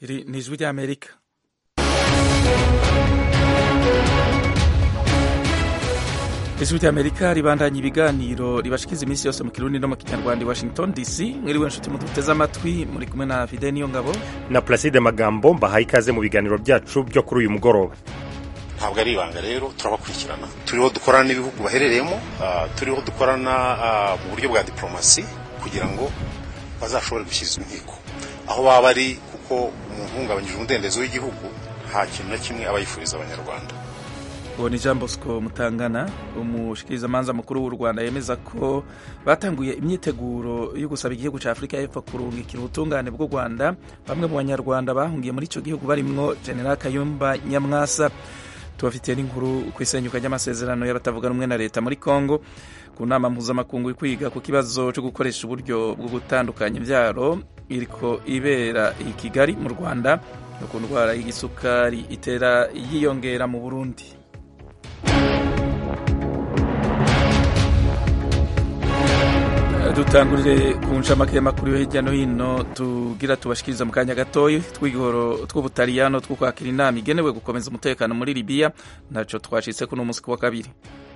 Iri ni ijwi ry'Amerika ijwi ry'Amerika ribandanya ibiganiro ribashikiza iminsi yose mu kirundi no mu kinyarwanda i Washington DC mwiriwe nshuti muduteze amatwi muri kumwe na Fide niyo ngabo na Placide Magambo mbahaye ikaze mu biganiro byacu byo kuri uyu mugoroba ntabwo ari ibanga rero turabakurikirana turiho dukorana n'ibihugu baherereyemo uh, turiho dukorana uh, mu buryo bwa diplomasi kugira ngo bazashobore gushyirizwa inkiko aho baba bari kuko umuntu uhungabanyije umudendezo w'igihugu nta kintu na kimwe aba yifuriza abanyarwanda uwo ni jean bosco mutangana umushikirizamanza mukuru w'u rwanda yemeza ko batanguye imyiteguro yo gusaba igihugu cya afurika y'epfo kurungikira ubutungane bw'u rwanda bamwe mu banyarwanda bahungiye muri icyo gihugu barimwo general kayumba nyamwasa tubafitiye n'inkuru ku isenyuka ry'amasezerano y'abatavuga rumwe na leta muri congo ku nama mpuzamakungu kwiga ku kibazo cyo gukoresha uburyo bwo gutandukanya imbyaro iriko ibera i kigali mu rwanda no ku ndwara y'igisukari itera yiyongera mu burundi dutangurire ku ncamake y'amakuru yo hirya no hino tugira tubashikiriza mu kanya gatoya tw'igihoro tw'ubutaliyano two kwakira inama igenewe gukomeza umutekano muri libiya ntaco twashitse kuno munsi wa kabiri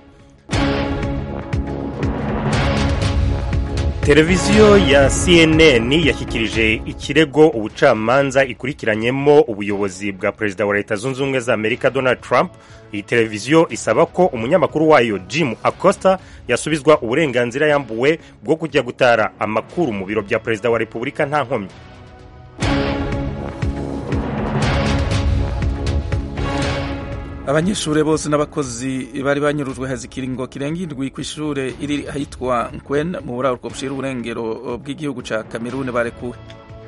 televiziyo ya cnn yashyikirije ikirego ubucamanza ikurikiranyemo ubuyobozi bwa perezida wa leta zunze ubumwe za amerika donald trump iyi televiziyo isaba ko umunyamakuru wayo jim acosta yasubizwa uburenganzira yambuwe bwo kujya gutara amakuru mu biro bya perezida wa repubulika nta nkomyi abanyeshuri bose n'abakozi bari banyurujwe hazikiringo kirenga indwi ku ishure iri ahitwa nkwen mu buraruko bushira uburengero bw'igihugu ca kameruni barekuwe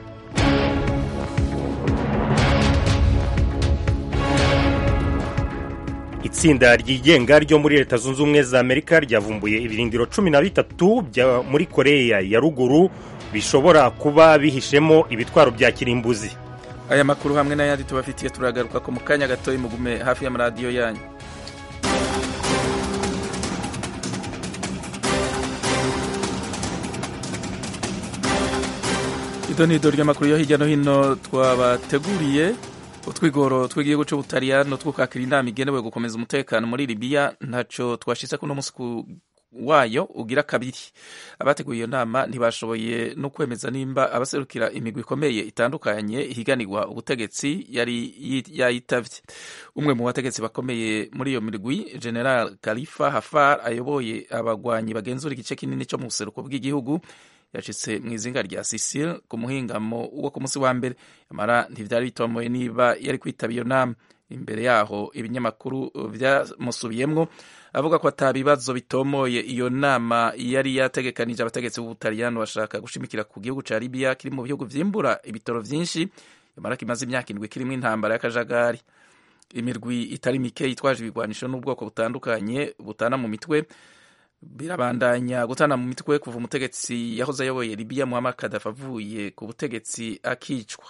itsinda ryigenga ryo muri leta zunze ubumwe za amerika ryavumbuye ibirindiro cumi na bitatu bya muri koreya ya ruguru bishobora kuba bihishemo ibitwaro bya kirimbuzi aya makuru hamwe n'ayandi tubafitiye turagaruka ko mu kanya gatoya mugume hafi y'amaradiyo yanyu ido ni ido ry'amakuru yo hirya no hino twabateguriye utwigoro tw'igihugu cy'ubutaliyano two kwakira inama igenewe gukomeza umutekano muri libiya ntacyo twashyize kuno munsi wayo ugira kabiri abateguye iyo nama ntibashoboye no kwemeza nimba abaserukira imigwi ikomeye itandukanye higanirwa ubutegetsi yari yayitavye umwe mu bategetsi bakomeye muri iyo mirwi general khalifa hafar ayoboye abagwanyi bagenzura igice kinini cyo mu buseruko bw'igihugu yashitse mu izinga rya Sicile ku muhingamo wo ku munsi wa mbere yamara ntivyari bitomoye niba yari kwitaba iyo nama imbere yaho ibinyamakuru vyamusubiyemwo avuga ko ata bibazo bitomoye iyo nama yari yategekanije abategetsi b'ubutaliyano bashaka gushimikira ku gihugu ca Libya kiri mu bihugu vyimbura ibitoro vyinshi yamara kimaze imyaka indwi kirimwo intambara y'akajagari imirwi itari mike yitwaje ibigwanisho n'ubwoko butandukanye butana mu mitwe birabandanya gutana mu mitwe kuva umutegetsi yahoze ayoboye Libya Muammar Gaddafi avuye ku butegetsi akicwa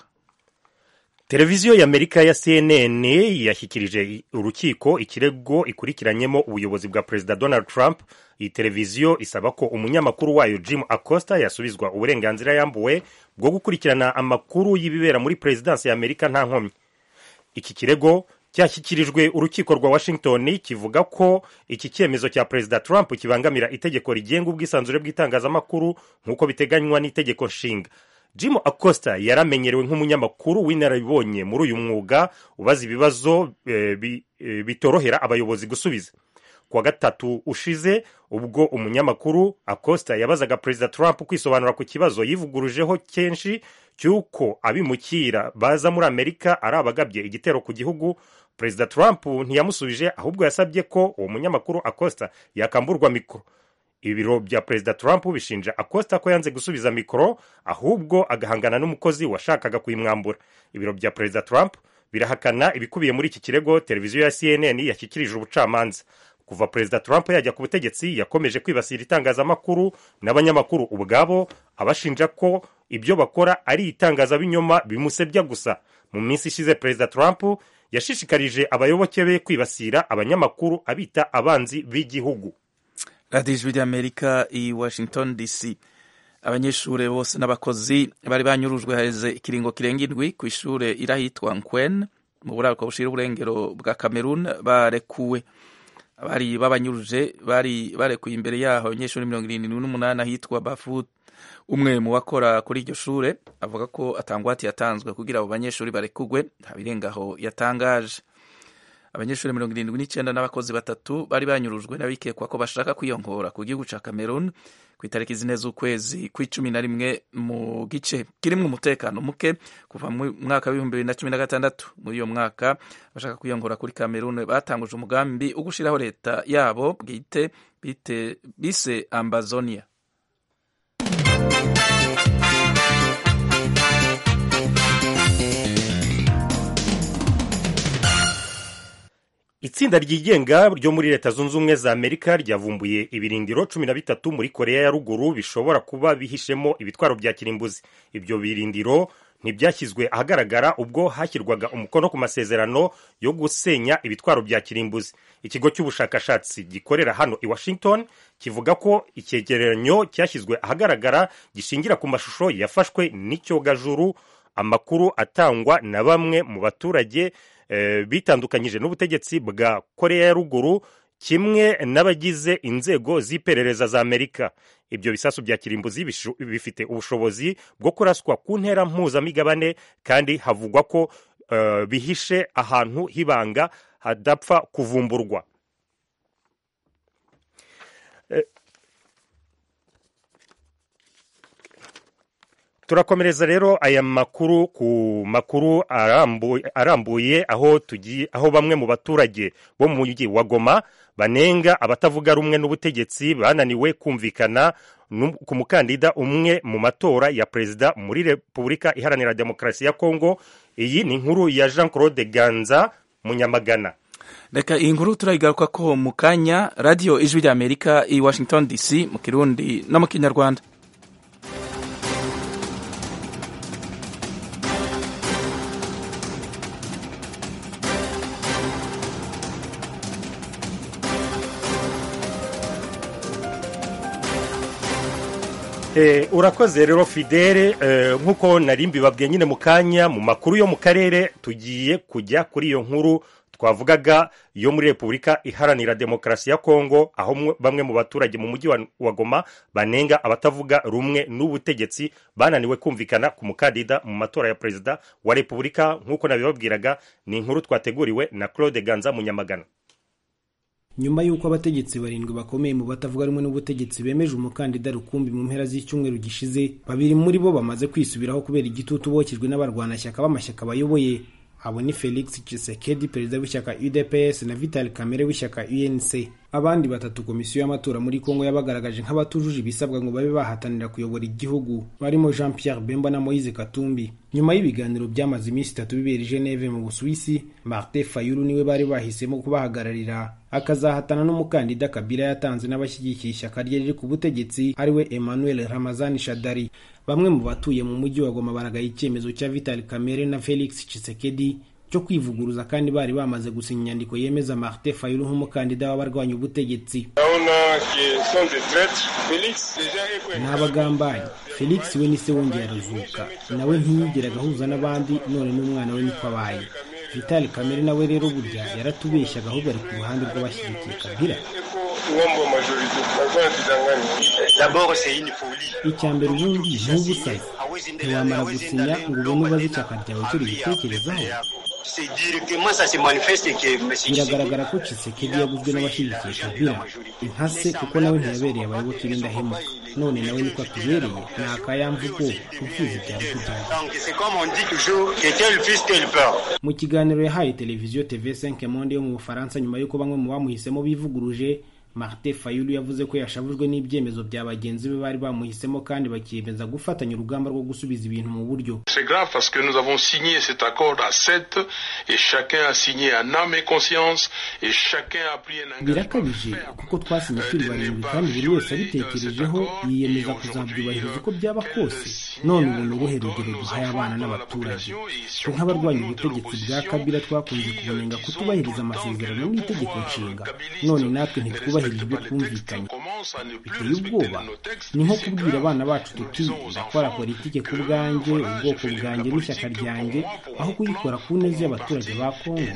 televiziyo y'amerika ya cnn yashyikirije urukiko ikirego ikurikiranyemo ubuyobozi bwa perezida donald trump iyi televiziyo isaba ko umunyamakuru wayo jim acosta yasubizwa uburenganzira yambuwe bwo gukurikirana amakuru y'ibibera muri perezidansi y'amerika nta nkomyi iki kirego cyashyikirijwe urukiko rwa washington kivuga ko iki cyemezo cya perezida trump kibangamira itegeko rigenga ubwisanzure bw'itangazamakuru nk'uko biteganywa n'itegeko nshinga jim acosta yaramenyerewe nk'umunyamakuru w'inararibonye muri uyu mwuga ubaza ibibazo e, bi, e, bitorohera abayobozi gusubiza kuwa gatatu ushize ubwo umunyamakuru acosta yabazaga perezida trump kwisobanura ku kibazo yivugurujeho kenshi cy'uko abimukira baza muri amerika ari abagabye igitero ku gihugu perezida trump ntiyamusubije ahubwo yasabye ko uwo munyamakuru acosta yakamburwa mikoro ibiro bya perezida trump bishinja acosta ko yanze gusubiza mikoro ahubwo agahangana n'umukozi washakaga kuyimwambura ibiro bya perezida trump birahakana ibikubiye muri iki kirego televiziyo ya cnn yashyikirije ubucamanza kuva perezida trump yajya ku butegetsi yakomeje kwibasira itangazamakuru n'abanyamakuru ubwabo abashinja ko ibyo bakora ari itangazabinyoma bimusebya gusa mu minsi ishize perezida trump yashishikarije abayoboke be kwibasira abanyamakuru abita abanzi b'igihugu radiyo ijwi ry'amerika i washington dc abanyeshuri bose n'abakozi bari banyurujwe haheze ikiringo kirenga indwi ku ishure irahitwa nkwen mu buraruko bushira uburengero bwa cameroon barekuwe abari babanyuruje bari barekuye imbere yaho abanyeshuri mirongo irindwi n'umunani ahitwa bafut umwe mu bakora kuri iryo shure avuga ko atangwati yatanzwe kugira abo banyeshuri barekugwe nta birengaho yatangaje abanyeshuri mirongo irindwi n'icyenda n'abakozi batatu bari banyurujwe n'abikekwa ko bashaka kwiyongora ku gihugu ca cameroon ku itariki zine z'ukwezi kw'icumi na rimwe mu gice kirimwo umutekano muke kuva mu mwaka w'ibihumbi bibiri na cumi na gatandatu muri uyo mwaka bashaka kwiyongora kuri cameroon batanguje umugambi wo gushiraho leta yabo bwite bite bise ambazonia itsinda ryigenga ryo muri leta zunze ubumwe za amerika ryavumbuye ibirindiro cumi na bitatu muri korea ya ruguru bishobora kuba bihishemo ibitwaro bya kirimbuzi ibyo birindiro ntibyashyizwe ahagaragara ubwo hashyirwaga umukono ku masezerano yo gusenya ibitwaro bya kirimbuzi ikigo cy'ubushakashatsi gikorera hano i washington kivuga ko icyegeranyo cyashyizwe ahagaragara gishingira ku mashusho yafashwe n'icyogajuru amakuru atangwa na bamwe mu baturage bitandukanyije n'ubutegetsi bwa korea ya ruguru kimwe n'abagize inzego z'iperereza za amerika ibyo bisasu bya kirimbuzi bifite ubushobozi bwo kuraswa ku ntera mpuzamigabane kandi havugwa ko bihishe ahantu h'ibanga hadapfa kuvumburwa turakomereza rero aya makuru ku makuru arambuye, arambuye aho tugiye aho bamwe mu baturage bo mu mujyi wa Goma banenga abatavuga rumwe n'ubutegetsi bananiwe kumvikana ku mukandida umwe mu matora ya perezida muri Repubulika Iharanira Demokarasi ya Kongo iyi ni inkuru ya Jean Claude Ganza Munyamagana reka iyi nkuru turayigaruka ko mu kanya radiyo ijwi rya amerika i washington dc mu kirundi no mu kinyarwanda urakoze rero fidele nk'uko nari mbibabwiye nyine mu kanya mu makuru yo mu karere tugiye kujya kuri iyo nkuru twavugaga yo muri repubulika iharanira demokarasi ya kongo aho bamwe mu baturage mu mujyi wa goma banenga abatavuga rumwe n'ubutegetsi bananiwe kumvikana ku mukandida mu matora ya perezida wa repubulika nk'uko nabibabwiraga ni inkuru twateguriwe na claude ganza munyamagana nyuma y'uko abategetsi barindwi bakomeye mu batavuga rumwe n'ubutegetsi bemeje umukandida rukumbi mu mpera z'icyumweru gishize babiri muri bo bamaze kwisubiraho kubera igitutu bokejwe n'abarwanashyaka b'amashyaka bayoboye abo ni felix Tshisekedi perezida w'ishyaka udps na vital kamere w'ishyaka unc abandi batatu komisiyo y'amatora muri kongo yabagaragaje nk'abatujuje ibisabwa ngo babe bahatanira kuyobora igihugu barimo jean pierre bemba na moise katumbi nyuma y'ibiganiro byamaze iminsi itatu bibera i geneve mu busuwisi martin fayulu niwe bari bahisemo kubahagararira akazahatana n'umukandida kabila yatanze n'abashyigikiye ishyaka rye riri ku butegetsi ariwe emmanuel ramazani shadari bamwe mu batuye mu mujyi wa goma baragaye icyemezo cya vital kamere na felix Tshisekedi cyo kwivuguruza kandi bari bamaze gusinya inyandiko yemeza martin fayulu nk'umukandida w'abarwanya ubutegetsi ni abagambanyi felix we ni se wongeye arazuka nawe ntiyigeraga ahuza n'abandi none n'umwana we niko abaye vitali kamere nawe rero burya yaratubeshyaga ahubwo ari ku ruhande rw'abashyigikiye kabila icya mbere ubundi ni ubusazi ntiwamara gusinya ngo ubone ubaze ishyaka ryawe icyo ribitekerezaho biragaragara ko Tshisekedi yaguzwe n'abashyigikiye kabila intase kuko nawe ntiyabereye abayoboke b'indahemuka none nawe niko atubereye ni akayamvugo ubwiza bya rukujyana mu kiganiro yahaye televiziyo tv5 monde yo mu bufaransa nyuma y'uko bamwe mu bamuhisemo bivuguruje martin fayulu yavuze ko yashavujwe n'ibyemezo bya bagenzi be bari bamuhisemo kandi bakiyemeza gufatanya urugamba rwo gusubiza ibintu mu buryo birakabije kuko twasinye turi barindwi kandi buri wese abitekerejeho yiyemeza kuzabyubahiriza uko byaba kose none ubu ni uruhe rugero duhaye abana n'abaturage twe nk'abarwanya ubutegetsi bwa kabila twakunze kubonenga kutubahiriza amasezerano n'itegeko nshinga none natwe ntitwubahiriza ibyo twumvikanye biteye ubwoba ni nko kubwira abana bacu tuti ndakora politike ku bwanjye ubwoko bwanjye n'ishyaka ryanjye aho kuyikora ku neza y'abaturage ba kongo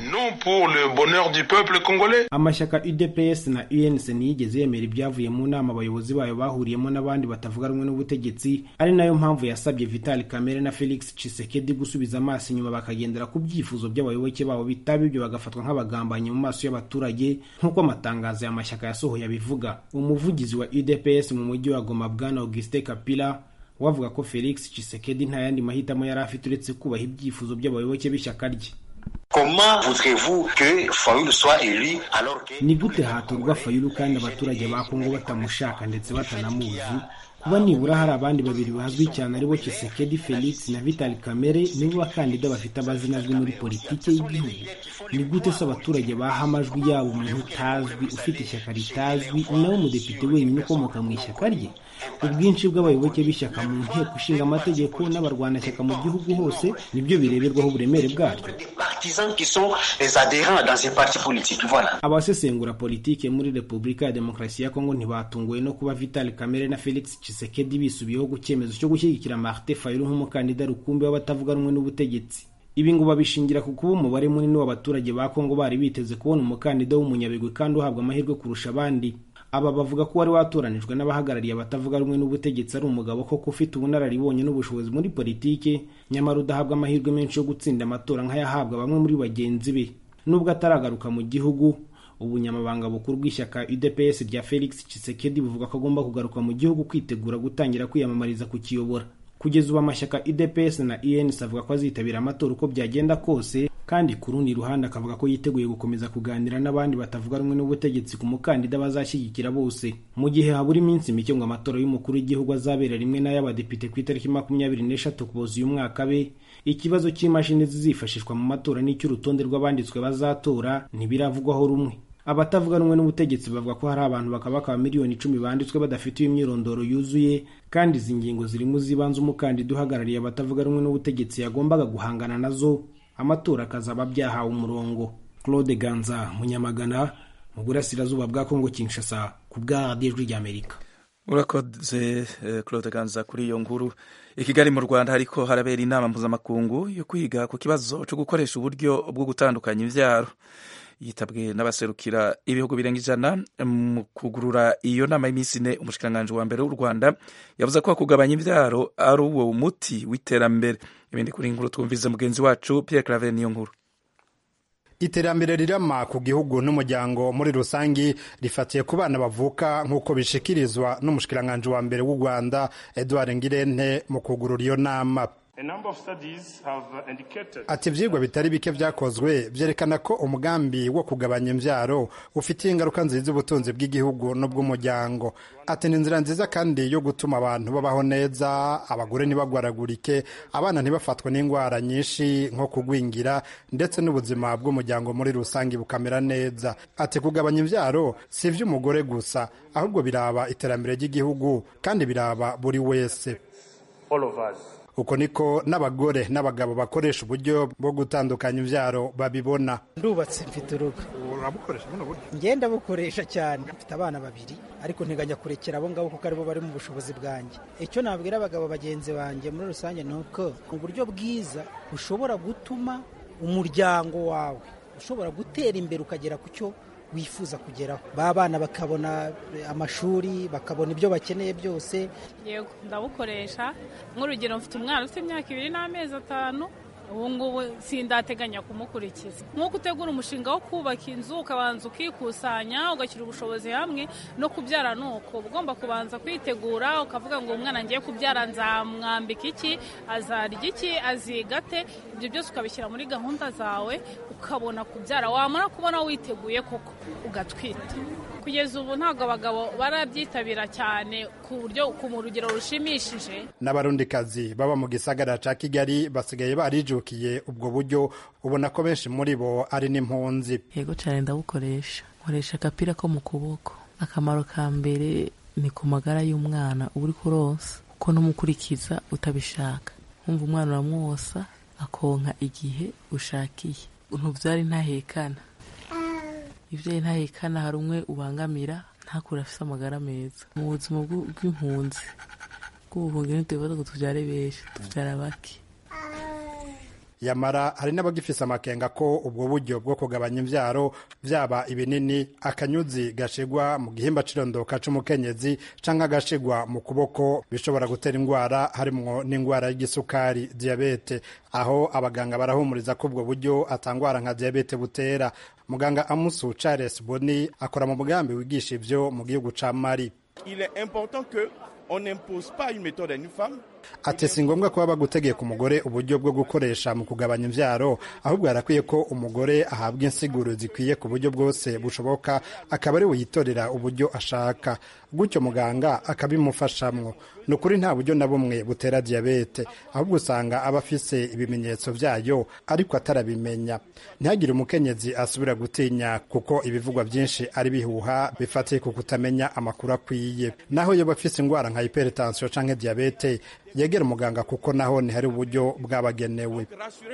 amashyaka udps na unc ntiyigeze yemera ibyavuye mu nama abayobozi bayo bahuriyemo n'abandi batavuga rumwe n'ubutegetsi ari nayo mpamvu yasabye vital kamere na felix chisekedi gusubiza amaso inyuma bakagendera ku byifuzo by'abayoboke babo bitaba ibyo bagafatwa nk'abagambanyi mu maso y'abaturage nk'uko amatangazo y'amashyaka yasohoye abivuga umuvugizi wa udps mu mujyi wa goma bwana auguste kapila wavuga ko felix chisekedi nta yandi mahitamo yari afite uretse kubaha ibyifuzo by'abayoboke b'ishyaka rye ni gute hatorwa fayulu kandi abaturage ba kongo batamushaka ndetse batanamuzi kuba nibura hari abandi babiri bazwi cyane aribo Tshisekedi Felix na Vital Kamerhe nibo bakandida bafite amazina azwi muri politiki y'igihugu ni gute se abaturage baha amajwi yabo umuntu utazwi ufite ishyaka ritazwi nawe umudepite wenyine ukomoka mu ishyaka rye ubwinshi bw'abayoboke b'ishyaka mu nteko ishinga amategeko n'abarwanashyaka mu gihugu hose nibyo bireberwaho uburemere bwaryo abasesengura politiki muri repubulika ya demokarasi ya kongo ntibatunguwe no kuba vital kamere na felix Tshisekedi bisubiyeho ku cyemezo cyo gushyigikira martin fayulu nk'umukandida rukumbi w'abatavuga rumwe n'ubutegetsi ibi ngo babishingira ku kuba umubare munini w'abaturage ba kongo bari biteze kubona umukandida w'umunyabigwi kandi uhabwa amahirwe kurusha abandi aba bavuga ko wari watoranijwe n'abahagarariye abatavuga rumwe n'ubutegetsi ari umugabo koko ufite ubunararibonye n'ubushobozi muri politiki nyamara udahabwa amahirwe menshi yo gutsinda amatora nk'ayahabwa bamwe muri bagenzi be nubwo ataragaruka mu gihugu ubunyamabanga bukuru bw'ishyaka udps rya felix Tshisekedi buvuga ko agomba kugaruka mu gihugu kwitegura gutangira kwiyamamariza kukiyobora kugeza ubu amashyaka udps na ens avuga ko azitabira amatora uko byagenda kose kandi ku rundi ruhande akavuga ko yiteguye gukomeza kuganira n'abandi batavuga rumwe n'ubutegetsi ku mukandida bazashyigikira bose mu gihe habura iminsi mike ngo amatora y'umukuru w'igihugu azabera rimwe n'ay'abadepite ku itariki makumyabiri n'eshatu kuboza uyu mwaka be ikibazo cy'imashini zizifashishwa mu matora n'icy'urutonde rw'abanditswe bazatora ntibiravugwaho rumwe abatavuga rumwe n'ubutegetsi bavuga ko hari abantu bakaba miliyoni icumi banditswe badafite imyirondoro yuzuye kandi izi ngingo zirimo zibanze umukandida uhagarariye abatavuga rumwe n'ubutegetsi yagombaga guhangana nazo amatora akazaba byahawe umurongo claude ganza munyamagana mu burasirazuba bwa kongo kinshasa ku bwa radiyo ijwi ry'amerika urakoze claude ganza kuri iyo nkuru i kigali mu rwanda hariko harabera inama mpuzamakungu yo kwiga ku kibazo cyo gukoresha uburyo bwo gutandukanya imbyaro yitabwe n'abaserukira ibihugu birenga ijana mu kugurura iyo nama y'iminsi ine umushikiranganji wa mbere w'u rwanda yavuze ko kugabanya imbyaro ari uwo muti w'iterambere ibindi kuri inkuru twumvize mugenzi wacu pierre claver niyo nkuru iterambere rirama ku gihugu n'umuryango muri rusangi rifatiye ku bana bavuka nk'uko bishikirizwa n'umushikiranganji wa mbere w'u rwanda edouard ngirente mu kugurura iyo nama ati ibyigwa bitari bike byakozwe byerekana ko umugambi wo kugabanya imbyaro ufitiye ingaruka nziza ubutunzi bw'igihugu n'ubw'umuryango ati ni inzira nziza kandi yo gutuma abantu babaho neza abagore ntibagwaragurike abana ntibafatwe n'indwara nyinshi nko kugwingira ndetse n'ubuzima bw'umuryango muri rusange bukamera neza ati kugabanya imbyaro si iby'umugore gusa ahubwo biraba iterambere ry'igihugu kandi biraba buri wese uko niko n'abagore n'abagabo bakoresha uburyo bwo gutandukanya imbyaro babibona ndubatse mfite urugo urabukoresha buno buryo ngenda bukoresha cyane mfite abana babiri ariko nteganya kurekera abo ngabo kuko aribo bari mu bushobozi bwanjye icyo nabwira abagabo bagenzi banjye muri rusange ni uko uburyo bwiza bushobora gutuma umuryango wawe ushobora gutera imbere ukagera ku cyo wifuza kugeraho ba bana bakabona amashuri bakabona ibyo bakeneye byose yego ndabukoresha nk'urugero mfite umwana ufite imyaka ibiri n'amezi atanu ubu ngubu sindateganya kumukurikiza nk'uko utegura umushinga wo kubaka inzu ukabanza ukikusanya ugashyira ubushobozi hamwe no kubyara ni uko ugomba kubanza kwitegura ukavuga ngo umwana ngiye kubyara nzamwambika iki azarya iki azigate ibyo byose ukabishyira muri gahunda zawe ukabona kubyara wamara kubona witeguye koko ugatwita kugeza ubu ntabwo abagabo barabyitabira cyane ku buryo ku rugero rushimishije n'abarundikazi baba mu gisagara cya kigali basigaye barijukiye ubwo buryo ubona ko benshi muri bo ari n'impunzi yego cyane ndabukoresha nkoresha agapira ko mu kuboko akamaro ka mbere ni ku magara y'umwana uba uri kuronsa kuko n'umukurikiza utabishaka wumva umwana uramwosa akonka igihe ushakiye ntubyari ntahekana ibyo ntahekana hari umwe ubangamira ntakure afise amagara meza mu buzima bw'impunzi bw'ubuhungiro ntitubibaza ngo tuvyare benshi tuvyara bake yamara hari n'abagifise amakenga ko ubwo buryo bwo kugabanya imvyaro vyaba ibinini akanyuzi gashigwa mu gihimba c'irondoka c'umukenyezi canke agashigwa mu kuboko bishobora gutera ingwara harimwo n'ingwara y'igisukari diyabete aho abaganga barahumuriza ko ubwo buryo atangwara nka diyabete butera muganga amusu charles boni akora mu mugambi wigisha ivyo mu gihugu ca mari Il est important que on n'impose pas une méthode à une femme ati si ngombwa kuba bagutegeka umugore uburyo bwo gukoresha mu kugabanya imvyaro ahubwo harakwiye ko umugore ahabwa insiguro zikwiye ku buryo bwose bushoboka akaba ari we yitorera uburyo ashaka gutyo muganga akabimufashamwo ni ukuri nta buryo na bumwe butera diyabete ahubwo usanga aba afise ibimenyetso vyayo ariko atarabimenya ntihagire umukenyezi asubira gutinya kuko ibivugwa byinshi ari bihuha bifatiye ku kutamenya amakuru akwiye naho yoba afise ingwara nka hypertension canke diyabete yegera umuganga kuko naho ntihari uburyo bwabagenewe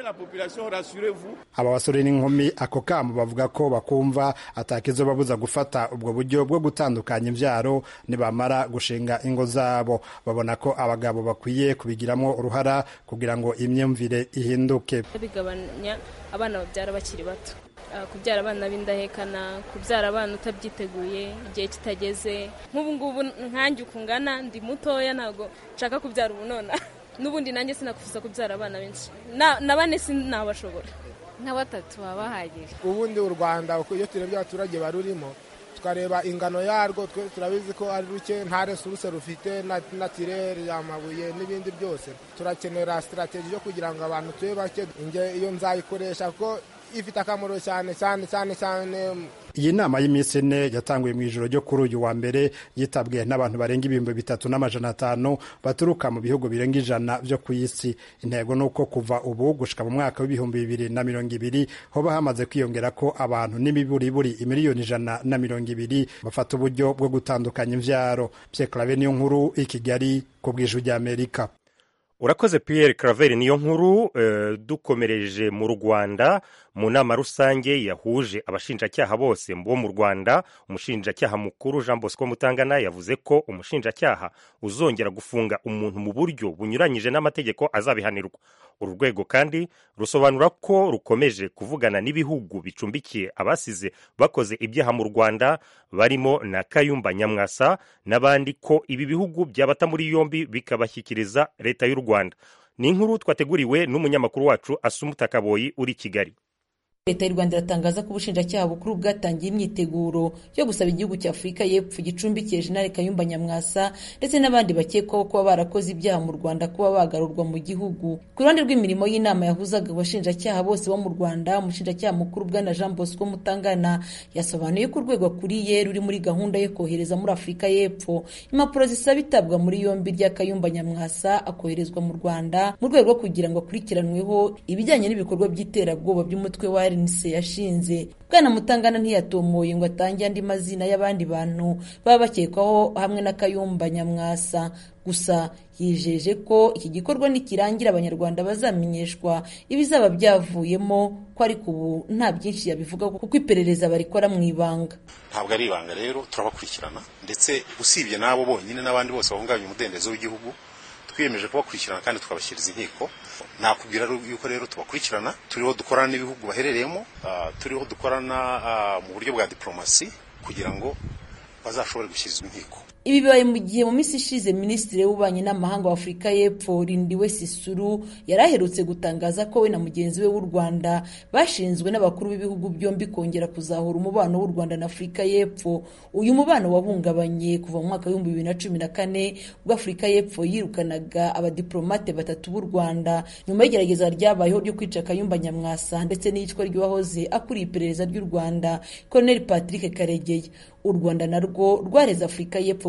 aba basore n'inkumi ako kamo bavuga ko bakumva atakizobabuza gufata ubwo buryo bwo gutandukanya imvyaro nibamara gushinga ingo zabo babona ko abagabo bakwiye kubigiramo uruhara kugira ngo imyumvire ihinduke bigabanya abana babyara bakiri bato kubyara abana b'indahekana kubyara abana utabyiteguye igihe kitageze nk'ubu ngubu nkanjye ukungana ndi mutoya ntabwo nshaka kubyara ubu nona n'ubundi nanjye sinakufuza kubyara abana benshi na bane sinabashobora nka batatu baba bahagije ubundi u rwanda iyo turebye abaturage barurimo tukareba ingano yarwo twe turabizi ko ari ruke nta resuruse rufite natirere amabuye n'ibindi byose turakenera sitarateji yo kugira ngo abantu tube bake iyo nzayikoresha kuko ifite akamaro cyane cyane cyane cyane iyi nama y'iminsi ine yatanguye mu ijoro ryo kuri uyu wa mbere yitabwe n'abantu barenga ibihumbi bitatu n'amajana atanu baturuka mu bihugu birenga ijana byo ku isi intego ni uko kuva ubu gushika mu mwaka w'ibihumbi bibiri na mirongo ibiri hoba hamaze kwiyongera ko abantu n'imiburiburi imiliyoni ijana na mirongo ibiri bafata uburyo bwo gutandukanya imvyaro Pierre Claver niyo nkuru i Kigali ku bw'ijwi ry'Amerika urakoze Pierre Claver niyo nkuru uh, dukomereje mu Rwanda mu nama rusange yahuje abashinjacyaha bose bo mu Rwanda umushinjacyaha mukuru Jean Bosco Mutangana yavuze ko umushinjacyaha uzongera gufunga umuntu mu buryo bunyuranyije n'amategeko azabihanirwa uru rwego kandi rusobanura ko rukomeje kuvugana n'ibihugu bicumbikiye abasize bakoze ibyaha mu Rwanda barimo na Kayumba Nyamwasa n'abandi ko ibi bihugu byabata muri yombi bikabashyikiriza leta y'u Rwanda ni inkuru twateguriwe n'umunyamakuru wacu Asumuta Kaboyi uri Kigali leta y'u rwanda iratangaza ko ubushinjacyaha bukuru bwatangiye imyiteguro yo gusaba igihugu cya afurika y'epfo gicumbikiye jenerali kayumba nyamwasa ndetse n'abandi bakekwaho kuba barakoze ibyaha mu rwanda kuba bagarurwa mu gihugu ku ruhande rw'imirimo y'inama yahuzaga abashinjacyaha bose bo mu rwanda umushinjacyaha mukuru bwana jean bosco mutangana yasobanuye ko urwego akuriye ruri muri gahunda yo kohereza muri afurika y'epfo impapuro zisaba itabwa muri yombi rya kayumba nyamwasa akoherezwa mu rwanda mu rwego rwo kugira ngo akurikiranweho ibijyanye n'ibikorwa by'iterabwoba by'umutwe wa RNC yashinze bwana mutangana ntiyatomoye ngo atange andi mazina y'abandi bantu baba bakekwaho hamwe na kayumba nyamwasa gusa yijeje ko iki gikorwa nikirangira abanyarwanda bazamenyeshwa ibizaba byavuyemo ko ariko ubu nta byinshi yabivuga kuko iperereza barikora mu ibanga ntabwo ari ibanga rero turabakurikirana ndetse usibye n'abo bonyine n'abandi bose bahungabanya umudendezo w'igihugu twiyemeje kubakurikirana kandi tukabashyiriza inkiko nakubwira yuko rero tubakurikirana turiho dukorana n'ibihugu baherereyemo turiho dukorana mu buryo bwa diplomasi kugira ngo bazashobore gushyirizwa inkiko ibi bibaye mu gihe mu minsi ishize minisitiri w'ububanyi n'amahanga wa afurika y'epfo rindiwe sisuru yari aherutse gutangaza ko we na mugenzi we w'u rwanda bashinzwe n'abakuru b'ibihugu byombi kongera kuzahura umubano w'u rwanda na afurika y'epfo uyu mubano wahungabanye kuva mu mwaka w'ibihumbi bibiri na cumi na kane ubwo afurika y'epfo yirukanaga abadiplomate batatu b'u rwanda nyuma y'igerageza ryabayeho ryo kwica kayumba nyamwasa ndetse n'iyicwa ry'uwahoze akuriye iperereza ry'u rwanda colonel patrick karegeya u rwanda narwo rwareze afurika y'epfo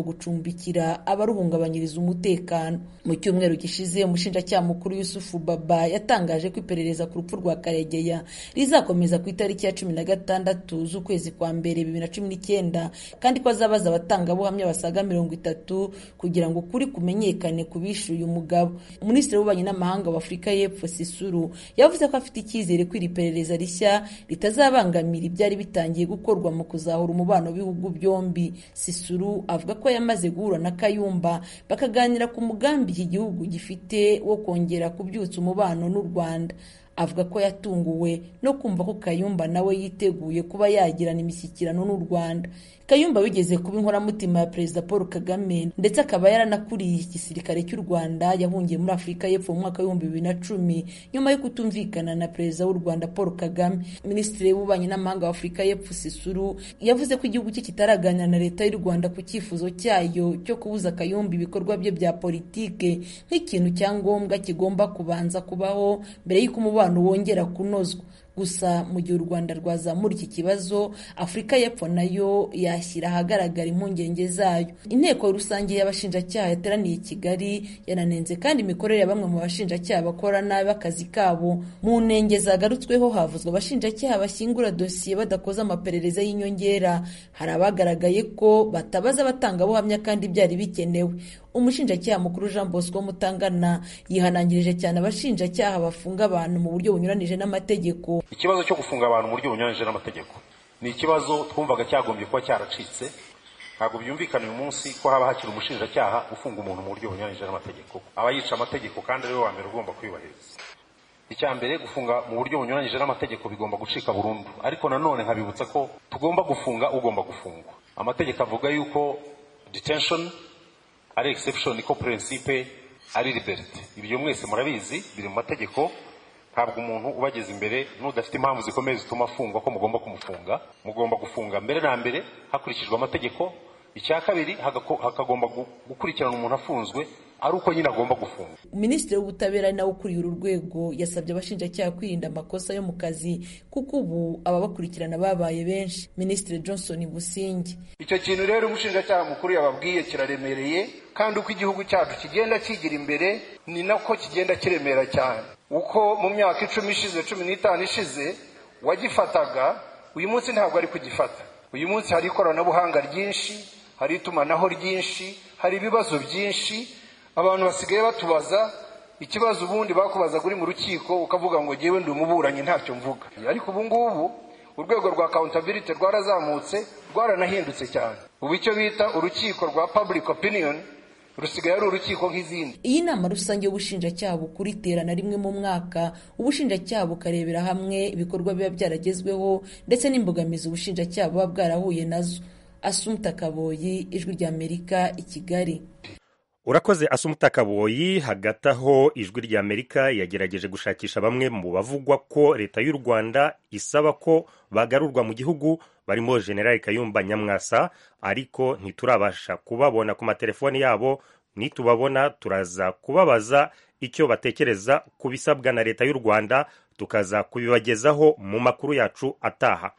gucumbikira abaruhungabanyiriza umutekano mu cyumweru gishize umushinjacyaha mukuru yusufu baba yatangaje ko iperereza ku rupfu rwa karegeya rizakomeza ku itariki ya cumi na gatandatu z'ukwezi kwa mbere bibiri na cumi n'icyenda kandi ko azabaza abatangabuhamya basaga mirongo itatu kugira ngo ukuri kumenyekane ku bishyuye umugabo minisitiri w'ububanyi n'amahanga wa afurika y'epfo sisuru yavuze ko afite icyizere ko iri perereza rishya ritazabangamira ibyari bitangiye gukorwa mu kuzahura umubano w'ibihugu byombi sisuru avuga ko yamaze guhura na kayumba bakaganira ku mugambi iki gihugu gifite wo kongera kubyutsa umubano n'u rwanda avuga ko yatunguwe no kumva ko kayumba nawe yiteguye kuba yagirana imishyikirano n'u rwanda kayumba wigeze kuba inkoramutima ya perezida paul kagame ndetse akaba yaranakuriye igisirikare cy'u rwanda yahungiye muri afurika y'epfo mu mwaka w'ibihumbi bibiri na cumi nyuma yo kutumvikana na perezida w'u rwanda paul kagame minisitiri w'ububanyi n'amahanga wa afurika y'epfo sisuru yavuze ko igihugu cye kitaraganira na leta y'u rwanda ku cyifuzo cyayo cyo kubuza kayumba ibikorwa bye bya politike nk'ikintu cya ngombwa kigomba kubanza kubaho mbere y'uko umubano wongera kunozwa gusa mu gihe u rwanda rwazamura iki kibazo afurika y'epfo nayo yashyira ahagaragara impungenge zayo inteko rusange y'abashinjacyaha yateraniye i kigali yananenze kandi imikorere ya bamwe mu bashinjacyaha bakora nabi akazi kabo mu ntenge zagarutsweho havuzwe abashinjacyaha bashyingura dosiye badakoze amaperereza y'inyongera hari abagaragaye ko batabaza abatangabuhamya kandi byari bikenewe umushinjacyaha mukuru jean bosco mutangana yihanangirije cyane abashinjacyaha bafunga abantu mu buryo bunyuranije n'amategeko ikibazo cyo gufunga abantu mu buryo bunyuranyije n'amategeko ni ikibazo twumvaga cyagombye kuba cyaracitse ntabwo byumvikana uyu munsi ko haba hakiri umushinjacyaha ufunga umuntu mu buryo bunyuranyije n'amategeko aba yica amategeko kandi ariwe wa mbere ugomba kuyubahiriza icya mbere gufunga mu buryo bunyuranyije n'amategeko bigomba gucika burundu ariko nanone nkabibutsa ko tugomba gufunga ugomba gufungwa amategeko avuga yuko detention ari exception ko principe ari liberty ibyo mwese murabizi biri mu mategeko ntabwo umuntu ubageze imbere n'udafite impamvu zikomeye zituma afungwa ko mugomba kumufunga mugomba gufunga mbere na mbere hakurikijwe amategeko icya kabiri hakagomba gukurikirana umuntu afunzwe ari uko nyine agomba gufunga minisitiri w'ubutabera ari nawe ukuriye uru rwego yasabye abashinjacyaha kwirinda amakosa yo mu kazi kuko ubu ababakurikirana babaye benshi minisitiri johnson busingi icyo kintu rero umushinjacyaha mukuru yababwiye kiraremereye kandi uko igihugu cyacu kigenda kigira imbere ni nako kigenda kiremera cyane uko mu myaka icumi ishize cumi n'itanu ishize wagifataga uyu munsi ntabwo ari kugifata uyu munsi hari ikoranabuhanga ryinshi hari itumanaho ryinshi hari ibibazo byinshi abantu basigaye batubaza ikibazo ubundi bakubazaga uri mu rukiko ukavuga ngo ngewe ndi umuburanyi ntacyo mvuga ariko ubu ngubu urwego rwa accountability rwarazamutse rwaranahindutse cyane ubu icyo bita urukiko rwa public opinion rusigaye ari urukiko nk'izindi iyi nama rusange y'ubushinjacyaha bukuru iterana rimwe mu mwaka ubushinjacyaha bukarebera hamwe ibikorwa biba byaragezweho ndetse n'imbogamizi ubushinjacyaha buba bwarahuye nazo asumta kaboyi ijwi ry'amerika i kigali urakoze asumuta kaboyi hagati aho ijwi ry'amerika yagerageje gushakisha bamwe mu bavugwa ko leta y'u rwanda isaba ko bagarurwa mu gihugu barimo generali kayumba nyamwasa ariko ntiturabasha kubabona ku matelefoni yabo nitubabona turaza kubabaza icyo batekereza ku bisabwa na leta y'u rwanda tukaza kubibagezaho mu makuru yacu ataha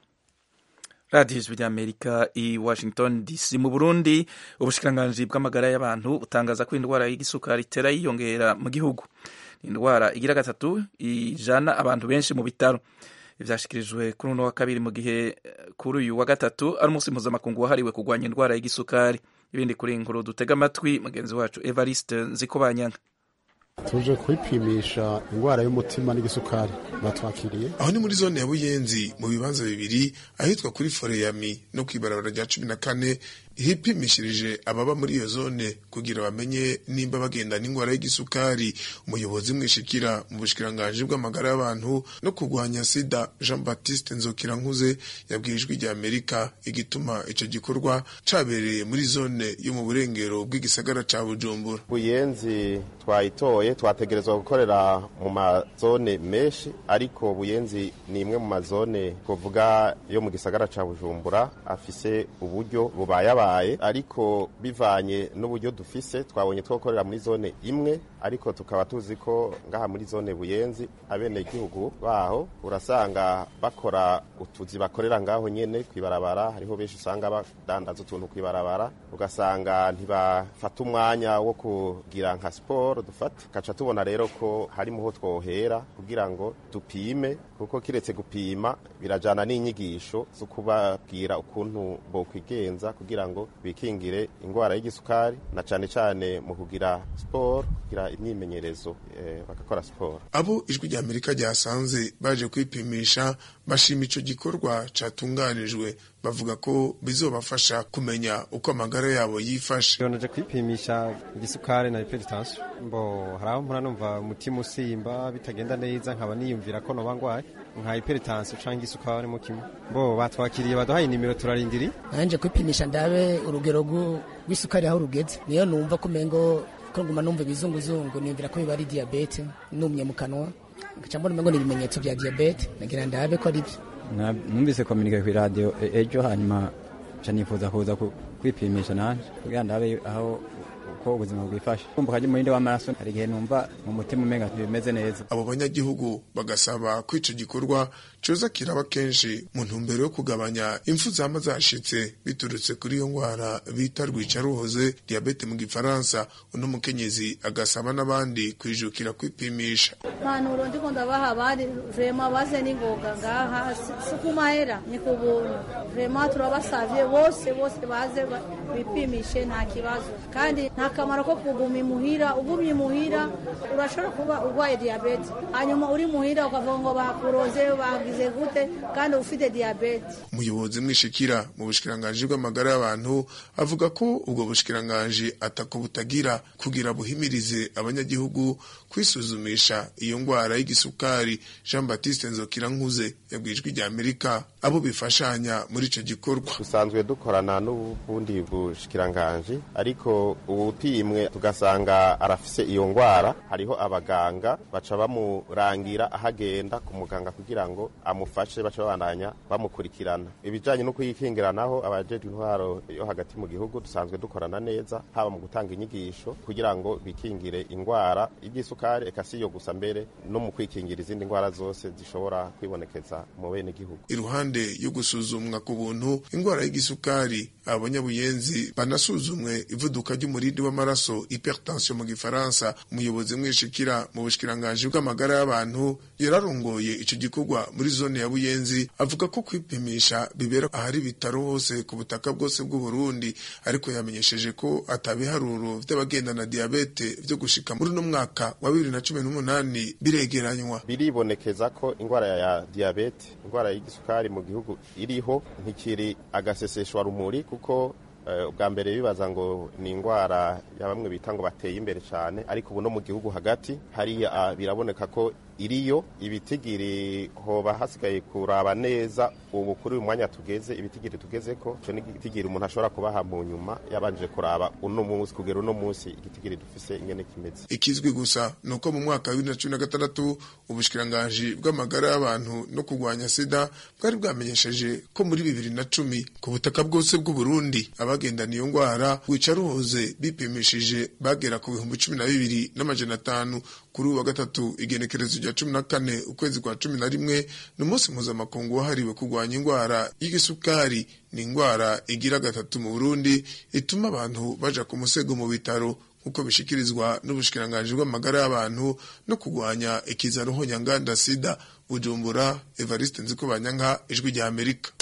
radiyo ijwi ry'amerika i washington dc mu burundi ubushikiranganji bw'amagara y'abantu butangaza ko indwara y'igisukari itera yiyongera mu gihugu ni indwara igira gatatu ijana abantu benshi mu bitaro ibyashyikirijwe kuri uno wa kabiri mu gihe kuri uyu wa gatatu ari umunsi mpuzamakungu wahariwe kurwanya indwara y'igisukari ibindi kuri inkuru dutega amatwi mugenzi wacu evariste nzikobanyanga tuje kwipimisha indwara y'umutima n'igisukari batwakiriye aho ni muri zone ya buyenzi mu bibanza bibiri ahitwa kuri foreyami no ku ibarabara rya cumi na kane hipimishirije ababa muri iyo zone kugira bamenye nimba bagenda n'indwara y'igisukari umuyobozi mwishikira mu bushikiranganji bw'amagara y'abantu no kurwanya sida jean baptiste nzokirankuze yabwiye ijwi rya amerika igituma ico gikorwa cabereye muri zone yo mu burengero bw'igisagara ca bujumbura buyenzi twayitoye twategerezwa gukorera mu mazone menshi ariko buyenzi ni imwe mu mazone kuvuga yo mu gisagara ca bujumbura afise uburyo bubaye abantu vyabaye ariko bivanye n'uburyo dufise twabonye twokorera muri zone imwe ariko tukaba tuzi ko ngaha muri zone buyenzi abenegihugu baho urasanga bakora utuzi bakorera ngaho nyene kwibarabara hariho benshi usanga badandaza utuntu kwibarabara ugasanga ntibafata umwanya wo kugira nka siporo dufata kaca tubona rero ko harimo ho twohera kugira ngo dupime kuko kiretse gupima birajana n'inyigisho zo kubabwira ukuntu bokwigenza kugira ngo bikingire ingwara y'igisukari na cane cane mu kugira siporo kugira imyimenyerezo eh, bagakora siporo abo ijwi rya amerika ryasanze baje kwipimisha bashima ico gikorwa catunganijwe bavuga ko bizobafasha kumenya uko amagara yabo yifashe naje kwipimisha igisukari na hypertension mbo haraho mpora numva umutima usimba bitagenda neza nkaba niyumvira ko noba ngwaye nka hypertension canke isukari mu kimwe bo batwakiriye baduhaye nimero turarindiri nanje kwipimisha ndabe urugero rw'isukari aho rugeze niyo numva ko mengo ko nguma numva ibizunguzungu niyumvira ko biba ari diabete numye mu kanwa ngaca mbona umengo ni ibimenyetso vya diabete nagira ndabe ko ari byo numvise kominike ku radio ejo hanyuma ca nifuza kuza kwipimisha nanje kugira ndabe aho uko ubuzima bwifashe kumva kaje umurinde w'amaraso hari igihe numva mu mutima umenga ntibimeze neza abo banyagihugu bagasaba ko ico gikorwa coza kiraba kenshi mu ntumbero yo kugabanya impfu zama zashitse biturutse kuri iyo ngwara bita rwicaruhoze diabete mu gifaransa uno mukenyezi agasaba n'abandi kwijukira kwipimisha impanuro ndiko ndabaha abandi vrema baze n'ingoga ngaha si ku mahera ni ku buntu vrema turabasavye bose bose baze bipimishe nta kibazo kandi nta kamaro ko kuguma imuhira ugumye imuhira urashobora kuba urwaye diyabete hanyuma uri muhira ukavuga ngo bakuroze bagize gute kandi ufite diyabete umuyobozi mwishikira mu bushikiranganji bw'amagara y'abantu avuga ko ubwo bushikiranganji atako butagira kugira buhimirize abanyagihugu kwisuzumisha iyo ngwara y'igisukari jean baptiste nzokira nkuze yabwijwe rya amerika abo bifashanya muri ico gikorwa dusanzwe dukorana n'ubundi bushikiranganji ariko ubupimwe tugasanga arafise iyo ngwara hariho abaganga baca bamurangira ahagenda ku muganga kugira ngo amufashe baca babandanya bamukurikirana ibijanye no kuyikingiranaho abajejwe intwaro yo hagati mu gihugu dusanzwe dukorana neza haba mu gutanga inyigisho kugira ngo bikingire ingwara y'igisukari eka si yo gusa mbere no mu kwikingira izindi ngwara zose zishobora kwibonekeza mu bene gihugu iruhande yo gusuzumwa ku buntu ingwara y'igisukari abanyabuyenzi banasuzumwe ivuduka ry'umurindi w'amaraso hypertension mu gifaransa umuyobozi mwishikira mu bushikiranganji bw'amagara y'abantu yararongoye ico gikorwa muri zone ya buyenzi avuga ko kwipimisha bibera ahari ibitaro hose ku butaka bwose bw'u Burundi ariko yamenyesheje ko atabiharuro vy'abagendana diabete vyo gushika muri uno mwaka wa bibiri na cumi n'umunani biregeranywa biribonekeza ko ingwara ya diabete ingwara y'igisukari mu gihugu iriho ntikiri agaseseshwa rumuri kuko ubwa mbere bibaza ngo ni indwara ya bamwe bita ngo bateye imbere cyane ariko ubu no mu gihugu hagati hariya biraboneka ko iriyo ibitigiri hoba hasigaye kuraba neza ubu kuri uyu mwanya tugeze ibitigiri tugeze ko cyo n'igitigiri umuntu ashobora kubaha mu nyuma yabanje kuraba uno munsi kugera uno munsi igitigiri dufise ingene kimeze ikizwi gusa ni uko mu mwaka wa bibiri na cumi na gatandatu ubushikiranganji bw'amagara y'abantu no kurwanya sida bwari bwamenyesheje ko muri bibiri na cumi ku butaka bwose bw'u Burundi abagendana iyo ngwara wicaruhoze bipimishije bagera ku bihumbi cumi na bibiri n'amajana atanu kuri uwa gatatu igenekerezo rya cumi na kane ukwezi kwa cumi na rimwe ni umunsi mpuzamakungu wahariwe kurwanya indwara y'igisukari ni indwara igira gatatu mu burundi ituma abantu baja ku musego mu bitaro nk'uko bishikirizwa n'ubushikiranganji bw'amagara y'abantu no kurwanya ikiza ruhonyanganda sida bujumbura evariste nzikobanyanka ijwi rya amerika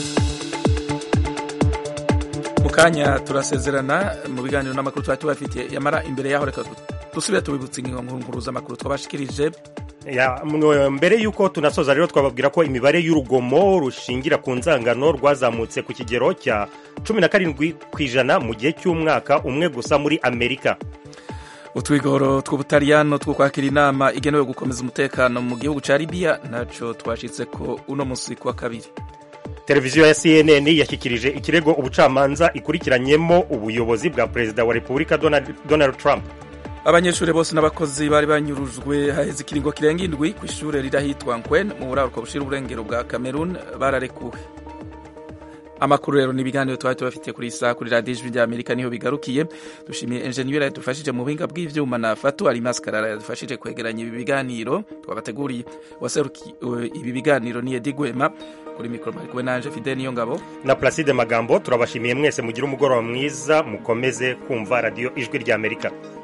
mu kanya turasezerana mu biganiro n'amakuru twari tubafitiye yamara imbere yaho reka dusubire tubibutse inkuru z'amakuru twabashikirije mbere y'uko tunasoza rero twababwira ko imibare y'urugomo rushingira ku nzangano rwazamutse ku kigero cya cumi na karindwi ku ijana mu gihe cy'umwaka umwe gusa muri amerika utwigoro tw'ubutaliyano two kwakira inama igenewe gukomeza umutekano mu gihugu cya libiya ntacyo twashyitse ko uno munsi ku wa kabiri televiziyo ya cnn yashyikirije ikirego ubucamanza ikurikiranyemo ubuyobozi bwa perezida wa repubulika donald trump abanyeshuri bose n'abakozi bari banyurujwe haheze ikiringo kirenga indwi ku ishuri riri ahitwa nkwen mu buraruko bushira uburengero bwa cameroon bararekuwe amakuru rero n'ibiganiro twari tubafitiye kuri iyi saha kuri radiyo ijwi ry'amerika niho bigarukiye dushimiye enjeniyeri yadufashije mu buhinga bw'ivyuma na fatu ari maskarara yadufashije kwegeranya ibi biganiro twabateguriye waseruki ibi biganiro ni edi gwema kuri mikoro mari kumwe nanje fide niyo ngabo na placide magambo turabashimiye mwese mugire umugoroba mwiza mukomeze kumva radiyo ijwi ry'amerika